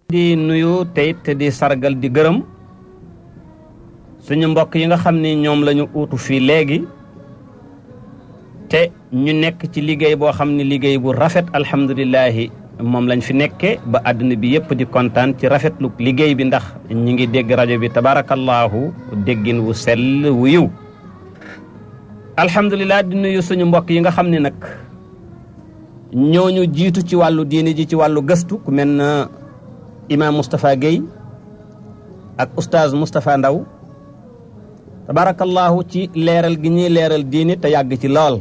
di nuyu tey te di sargal di gërëm suñu mbokk yi nga xam ni ñoom la ñu uutu fii léegi te ñu nekk ci liggéey boo xam ne liggéey bu rafet alhamdulilahi moom lañ fi nekke ba àdduna bi yëpp di kontaan ci rafetlu liggéey bi ndax ñi ngi dégg rajo bi tabarakallahu déggin wu sell wu yiw alhamdulilah di nuyu suñu mbokk yi nga xam ne nag ñooñu jiitu ci wàllu diine ji ci wàllu gëstu ku mel na imam Moustapha Guèye ak oustaz Moustapha Ndaw tabarakallahu ci leeral gi ñuy leeral diine te yàgg ci lool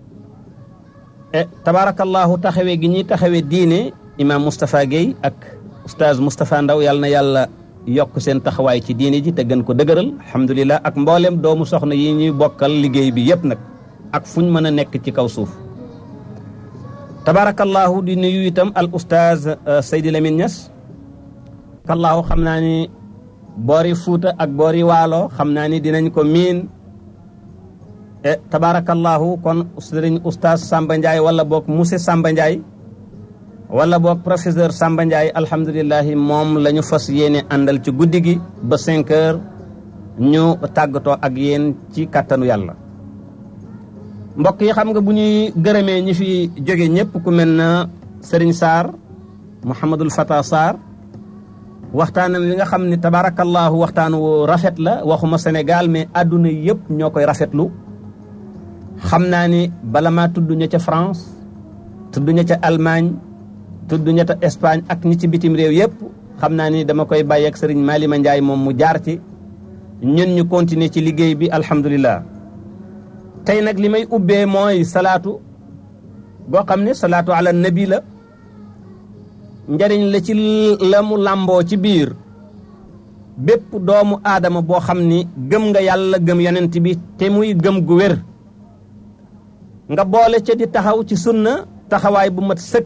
e tabarakallahu taxawee gi ñuy taxawee diine imam Moustapha Guèye ak oustaz Moustapha Ndaw yàlla na yàlla yokk seen taxawaay ci diine ji te gën ko dëgëral alhamdulilah ak mboolem doomu soxna yi ñuy bokkal liggéey bi yëpp nag ak fuñ mën a nekk ci kaw suuf tabarakallahu di nuyu itam al oustaz Seydi Lamine Niass kallaahu xam naa ni boori fuuta ak boori waalo xam naa ni dinañ ko miin e tabarakallahu kon sëriñ oustaz Samba Ndiaye wala boog monsieur Samba Ndiaye wala boog professeur Samba Ndiaye alhamdulilahi moom la ñu fas yéene àndal ci guddi gi ba cinq heures ñu tàggatoo ak yéen ci kàttanu yàlla mbokk yi xam nga bu ñuy gërëmee ñi fi jóge ñëpp ku mel na sëriñ Sarr Mouhamadul Fata Sarr waxtaanam wi nga xam ne tabarakallahu waxtaan wu rafet la waxuma Sénégal mais àdduna yëpp ñoo koy rafetlu xam naa ni bala maa tudd ña ca France tudd ña ca Allemagne tudd ña ca Espagne ak ñi ci bitim réew yëpp xam naa ni dama koy bàyyi ak sëriñ Malima Ndiaye moom mu jaar ci ñun ñu continuer ci liggéey bi alhamdulillah tey nag li may ubbee mooy salaatu boo xam ne salaatu ala nabi la njariñ la ci la mu làmboo ci biir bépp doomu aadama boo xam ni gëm nga yàlla gëm yonent bi te muy gëm gu wér nga boole ca di taxaw ci sunna taxawaay bu mat sëkk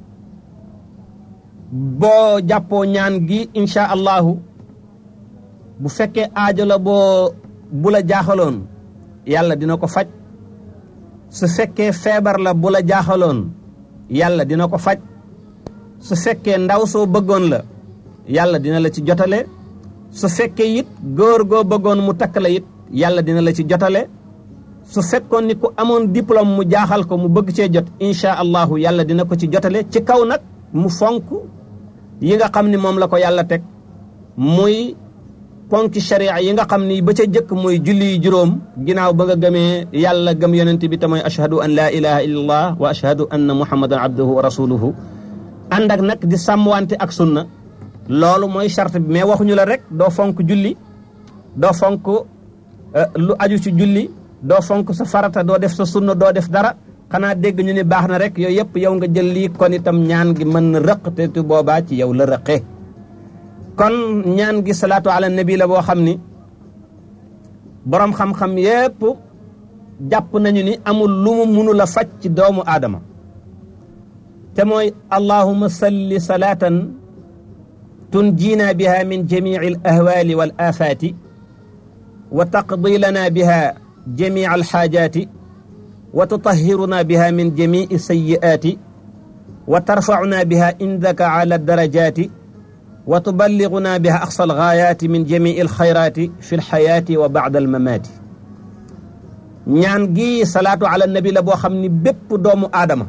boo jàppoo ñaan gi insha allahu bu fekkee aajo la boo bu la jaaxaloon yàlla dina ko faj su fekkee feebar la bu la jaaxaloon yàlla dina ko faj su fekkee ndaw soo bëggoon la yàlla dina la ci jotale su fekkee it góor goo bëggoon mu takk la it yàlla dina la ci jotale su fekkoon ni ku amoon diplôme mu jaaxal ko mu bëgg cee jot insha allahu yàlla dina ko ci jotale ci kaw nag mu fonk yi nga xam ni moom la ko yàlla teg muy ponki sharia yi nga xam ni ba ca jëkk muy julli juróom ginnaaw ba nga gëmee yàlla gëm yonent bi te mooy ashhadu an laa ilaha illallah wa ashhadu anna muhammadan abduhu wa rasuluhu ànd ak nag di sàmmwante ak sunna loolu mooy charte bi mais waxuñu la rek doo fonk julli doo fonk lu aju ci julli doo fonk sa farata doo def sa sunna doo def dara xanaa dégg ñu ni baax na rek yooyu yëpp yow nga jël lii kon itam ñaan gi mën na rëq te tu boobaa ci yow la rëqee kon ñaan gi salaatu ala nabi la boo xam ni boroom xam-xam yépp jàpp nañu ni amul lu mu munu la faj ci doomu aadama te mooy allahuma salli salaatan tunjiina biha min jamici al ahwaali wal aafaati wa taqdi lana biha jamica alxaajaati wa tutahiruna biha min jamici sayi'aati wa tarfacuna biha indaka ala darajaati wa tuballiguna biha aqsa algaayaati min jamici alxayraati fi lxayaati wa bacda almamaati ñaan gi salaatu ala nabi la boo xam ni bépp doomu aadama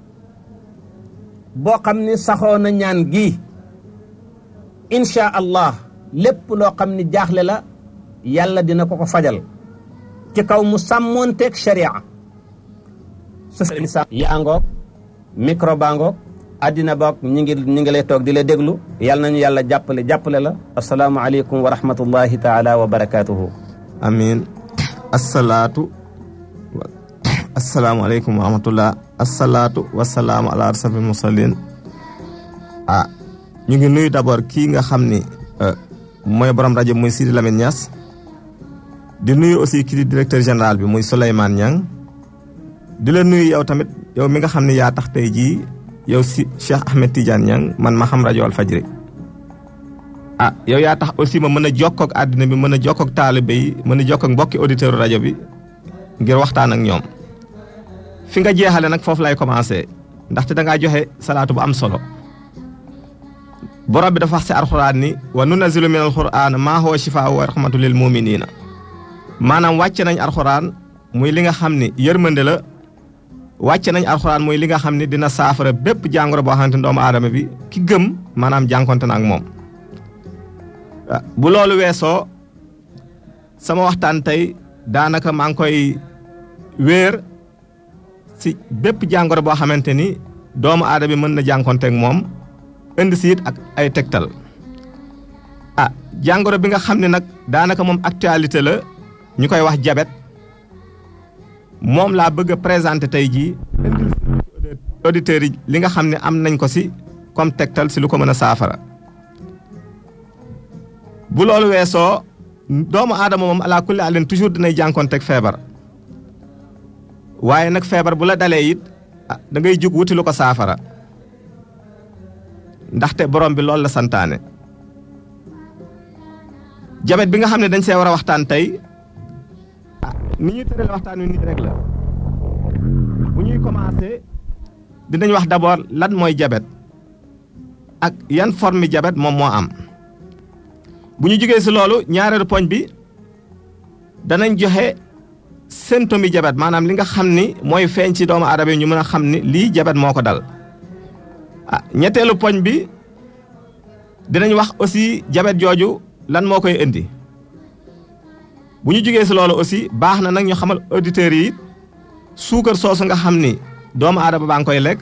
boo xam ni saxoo na ñaan gi insha allah lépp loo xam ni jaaxle la yàlla dina ko ko fajal ci kaw mu sàmmoonteeg sharia su yaa ngoog micro baa ngoog addina boog ñi ngi ñi ngi lay toog di la déglu yàlla nañu yàlla jàppale jàppale la asalaamu aleykum wa rahmatullahi taala wa barakatuhu amin asalaatu asalaamaaleykum wa rahmatullah asalaatu wasalaamu ala asrafil mursalin ah ñu ngi nuyu d'abord kii nga xam ni mooy borom rajo muy Sidi Lamine Niass di nuyu aussi kii di directeur général bi muy Souleymane Niang di la nuyu yow tamit yow mi nga xam ne yaa tax tey jii yow si Cheikh Ahmed Tidiane Niang man ma xam rajo Walfadjri ah yow yaa tax aussi ma mën a jokkook àddina bi mën a jokkook taalibe yi mën a jokkook mbokki auditeur rajo bi ngir waxtaan ak ñoom fi nga jeexale nag foofu lay commencé ndaxte da ngaa joxe salaatu bu am solo borom bi dafa wax si alxuraan ni wa nunazilu min alxuraan maa huwa shifaa wa rahmatu lil muminina maanaam wàcce nañ alxuraan muy li nga xam ni yërmande la wàcce nañ alxuraan muy li nga xam ni dina saafara bépp jàngoro boo xamante ni doomu aadama bi ki gëm maanaam jànkonte na ak moom bu loolu weesoo sama waxtaan tey daanaka maa ngi koy wéer si bépp jàngoro boo xamante ni doomu aadama bi mën na jànkonte ak moom indi si it ak ay tegtal ah jàngoro bi nga xam ne nag daanaka moom actualité la ñu koy wax jabet moom laa bëgg a présenter tey jii indil auditeurs yi li nga xam ne am nañ ko si comme tegtal si lu ko mën a saafara bu loolu weesoo doomu aadama moom ala kulli alin toujours dinay jànkoonteeg feebar waaye nag feebar bu la dalee it ah da ngay jug wuti lu ko saafara ndaxte borom bi loolu la santaane jabet bi nga xam ne dañ see war a waxtaan tey ah ni ñuy tëral waxtaan wi nii rek la bu ñuy commencé dinañ wax d'abord lan mooy jabet ak yan forme jabet moom moo am bu ñu jógee si loolu ñaareelu poñ bi danañ joxe symptôme yi jabet maanaam li nga xam ni mooy feeñ ci doomu aadama yi ñu mën a xam ni lii jabet moo ko dal ah ñetteelu poñ bi dinañ wax aussi jabet jooju lan moo koy indi bu ñu jógee si loolu aussi baax na nag ñu xamal auditeurs yi suukar soosu nga xam ni doomu aadama baa ngi koy lekk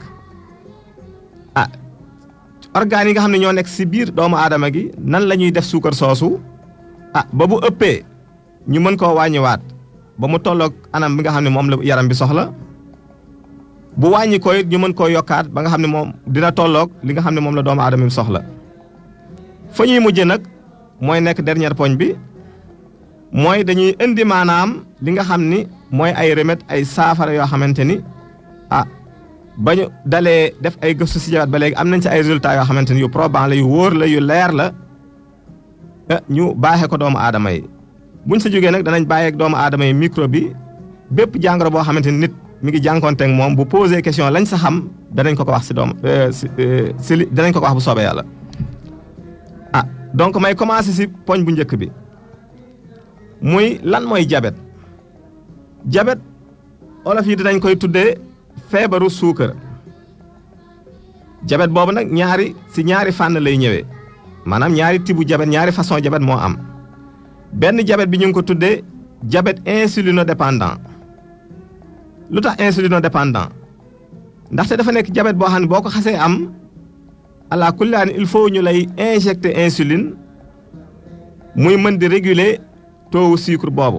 ah organes yi nga xam ne ñoo nekk si biir doomu aadama gi nan la ñuy def suukar soosu ah ba bu ëppee ñu mën koo wàññiwaat ba mu tolloog anam bi nga xam ne moom la yaram bi soxla bu wàññi ko it ñu mën koo yokkaat ba nga xam ne moom dina tolloog li nga xam ne moom la doomu aadama bi soxla fa ñuy mujje nag mooy nekk dernier poñ bi mooy dañuy indi maanaam li nga xam ni mooy ay remède ay saafara yoo xamante ni ah ba ñu dalee def ay gëstu si jabet ba léegi am nañ ci ay résultats yoo xamante ni yu probant la yu wóor la yu leer la ñu baaxee ko doomu aadama yi buñ sa jógee nag danañ bàyyeeg doomu aadama yi micro bi bépp jàngoro boo xamante ni nit mi ngi jànkonteeg moom bu posé question lañ sa xam danañ ko ko wax si doom si si li danañ ko ko wax bu soobee yàlla ah donc may commencé si poñ bu njëkk bi muy lan mooy jabet jabet olof yi dinañ koy tuddee feebaru suukar jabet boobu nag ñaari si ñaari fànn lay ñëwee maanaam ñaari tibu jabet ñaari façon jabet moo am benn jabet bi ñu ngi ko tuddee jabet insulinodépendant lu tax insulinodépendant ndaxte dafa nekk jabet boo xam ne boo ko xasee am ala kulli il faut ñu lay injecter insuline muy mën di réguler taux wu sucre boobu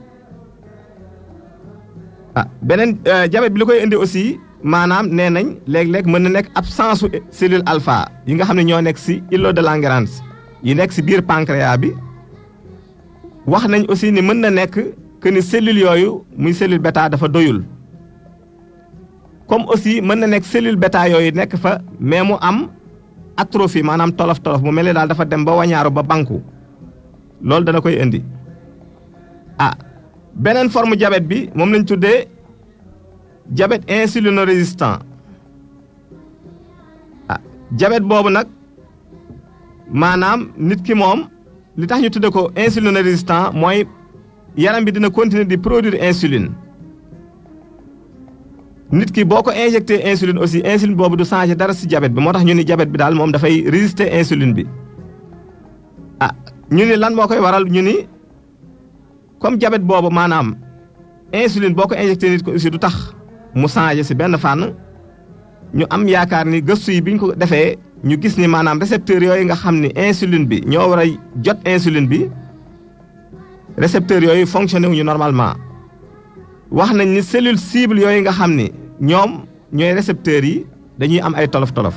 ah beneen jabet bi li koy indi aussi maanaam nee nañ léeg-léeg mën na nekk absence su cellule alpha yi nga xam ne ñoo nekk si îlot de Langerhans yi nekk si biir pancréas bi wax nañ aussi ni mën na nekk que ni cellule yooyu muy cellule bêta dafa doyul comme aussi mën na nekk cellule bêta yooyu nekk fa mais mu am atrophie maanaam tolof tolof mu mel ni daal dafa dem ba wañaaru ba banku loolu dana koy indi ah beneen forme diabète bi moom lañ tuddee diabète insulinorésistant ah diabète boobu nag maanaam nit ki moom li tax ñu tudde ko insulinorésistant mooy yaram bi dina continuer di produire insuline nit ki boo ko injecté insuline aussi insuline boobu du changer dara si diabète bi moo tax ñu ni diabète bi daal moom dafay résister insuline bi ah ñu ni lan moo koy waral ñu ni comme diabète boobu maanaam insuline boo ko injecté nit ko aussi du tax mu changer si benn fànn ñu am yaakaar ni gëstu yi bi ñu ko defee ñu gis ni maanaam récepteurs yooyu nga xam ni insuline bi ñoo war a jot insuline bi récepteurs yooyu fonctionné wuñu normalement wax nañ ni cellule cible yooyu nga xam ni ñoom ñooy récepteurs yi dañuy am ay tolof tolof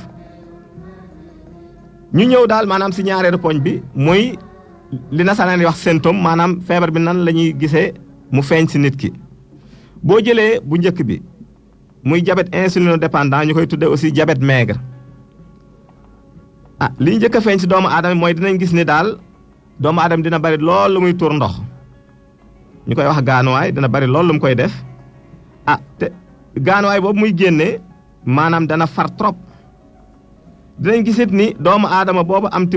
ñu ñëw daal maanaam si ñaareelu poñ bi muy li nasaraan yi wax symptôme maanaam feebar bi nan la ñuy gisee mu feeñ si nit ki boo jëlee bu njëkk bi muy diabète insulinodépendant ñu koy tuddee aussi diabète maigre ah li njëkk a feeñ si doomu aadama mooy dinañ gis ni daal doomu aadama dina bari lool lu muy tuur ndox ñu koy wax gaanuwaay dina bari lool lu mu koy def ah te gaanuwaay boobu muy génnee maanaam dana far trop dinañ gisit ni doomu aadama boobu am